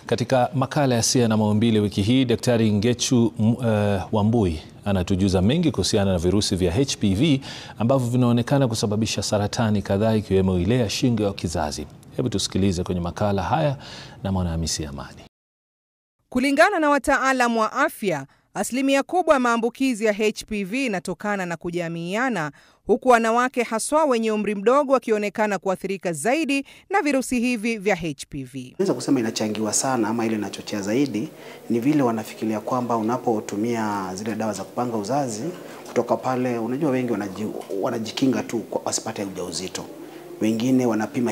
Katika makala ya Sia na Maumbile wiki hii, Daktari Ngechu uh, Wambui anatujuza mengi kuhusiana na virusi vya HPV ambavyo vinaonekana kusababisha saratani kadhaa ikiwemo ile ya shingo ya kizazi. Hebu tusikilize kwenye makala haya na Mwanahamisi Amani. Kulingana na wataalamu wa afya, asilimia kubwa ya maambukizi ya HPV inatokana na kujamiiana, huku wanawake haswa wenye umri mdogo wakionekana kuathirika zaidi na virusi hivi vya HPV. Naweza kusema inachangiwa sana ama ile inachochea zaidi ni vile wanafikiria kwamba unapotumia zile dawa za kupanga uzazi, kutoka pale, unajua wengi wanaji, wanajikinga tu wasipate ujauzito. Wengine wanapima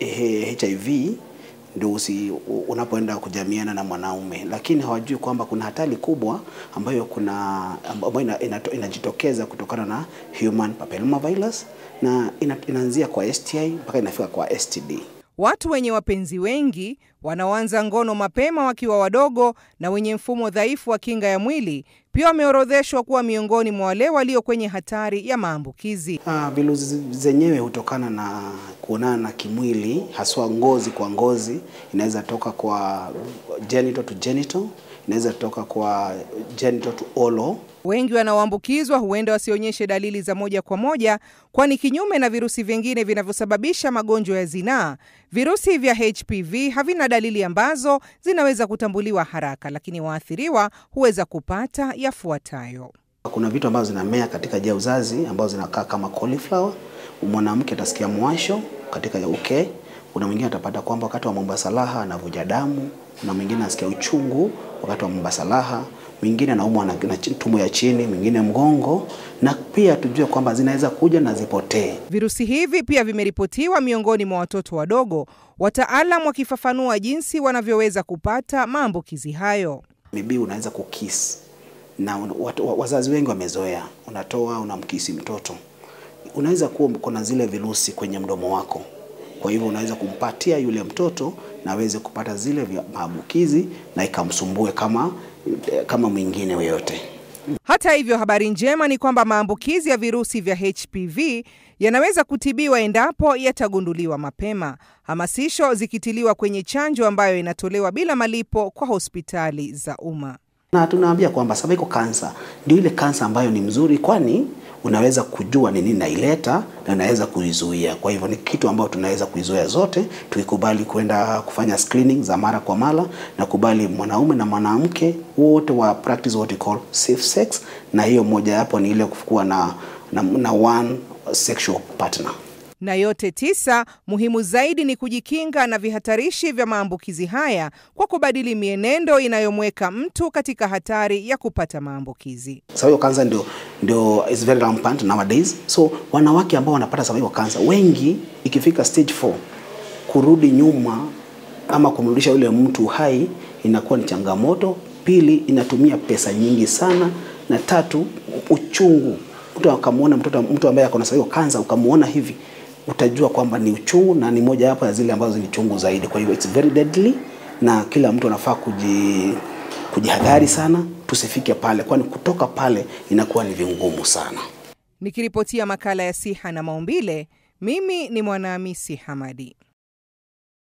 HIV ndio usi unapoenda kujamiana na mwanaume, lakini hawajui kwamba kuna hatari kubwa ambayo kuna ambayo ina, ina, inajitokeza kutokana na human papillomavirus na ina, inaanzia kwa STI mpaka inafika kwa STD. Watu wenye wapenzi wengi wanaoanza ngono mapema wakiwa wadogo na wenye mfumo dhaifu wa kinga ya mwili pia wameorodheshwa kuwa miongoni mwa wale walio kwenye hatari ya maambukizi. Ah, virusi zenyewe hutokana na kuonana na kimwili, haswa ngozi kwa ngozi. Inaweza toka kwa genital to genital, inaweza toka kwa genital to oral. Wengi wanaoambukizwa huenda wasionyeshe dalili za moja kwa moja, kwani kinyume na virusi vingine vinavyosababisha magonjwa ya zinaa, virusi vya HPV havina dalili ambazo zinaweza kutambuliwa haraka, lakini waathiriwa huweza kupata yafuatayo. Kuna vitu ambazo zinamea katika njia ya uzazi ambazo zinakaa kama cauliflower. Mwanamke atasikia mwasho katika ya uke. Kuna mwingine atapata kwamba wakati wa Mombasa Raha anavuja damu. Kuna mwingine anasikia uchungu wakati wa Mombasa Raha. Mwingine anaumwa na, na tumbo ya chini, mwingine mgongo, na pia tujue kwamba zinaweza kuja na zipotee. Virusi hivi pia vimeripotiwa miongoni mwa watoto wadogo, wataalam wakifafanua jinsi wanavyoweza kupata maambukizi hayo. Maybe unaweza kukisi na watu, wazazi wengi wamezoea, unatoa unamkisi mtoto, unaweza kuwa kuna zile virusi kwenye mdomo wako, kwa hivyo unaweza kumpatia yule mtoto na aweze kupata zile maambukizi na ikamsumbue kama kama mwingine yoyote. Hata hivyo, habari njema ni kwamba maambukizi ya virusi vya HPV yanaweza kutibiwa endapo yatagunduliwa mapema, hamasisho zikitiliwa kwenye chanjo ambayo inatolewa bila malipo kwa hospitali za umma. Na tunaambia kwamba cervical cancer ndio ile kansa ambayo ni mzuri, kwani unaweza kujua ni nini naileta na unaweza kuizuia. Kwa hivyo ni kitu ambayo tunaweza kuizuia zote, tukikubali kwenda kufanya screening za mara kwa mara na kubali mwanaume na mwanamke wote wa practice what we call safe sex, na hiyo moja yapo ni ile kuwa na, na, na one sexual partner na yote tisa, muhimu zaidi ni kujikinga na vihatarishi vya maambukizi haya kwa kubadili mienendo inayomweka mtu katika hatari ya kupata maambukizi. Cervical cancer ndio ndio is very rampant nowadays. So wanawake ambao wanapata cervical cancer wengi, ikifika stage 4 kurudi nyuma ama kumrudisha yule mtu hai inakuwa ni changamoto. Pili, inatumia pesa nyingi sana, na tatu, uchungu. Mtu akamwona mtoto mtu ambaye ako na cervical cancer ukamwona hivi utajua kwamba ni uchungu na ni moja wapo ya zile ambazo ni chungu zaidi. Kwa hivyo it's very deadly, na kila mtu anafaa kuji kujihadhari sana, tusifike pale, kwani kutoka pale inakuwa ni vingumu sana. Nikiripotia makala ya Siha na Maumbile, mimi ni Mwanahamisi Hamadi.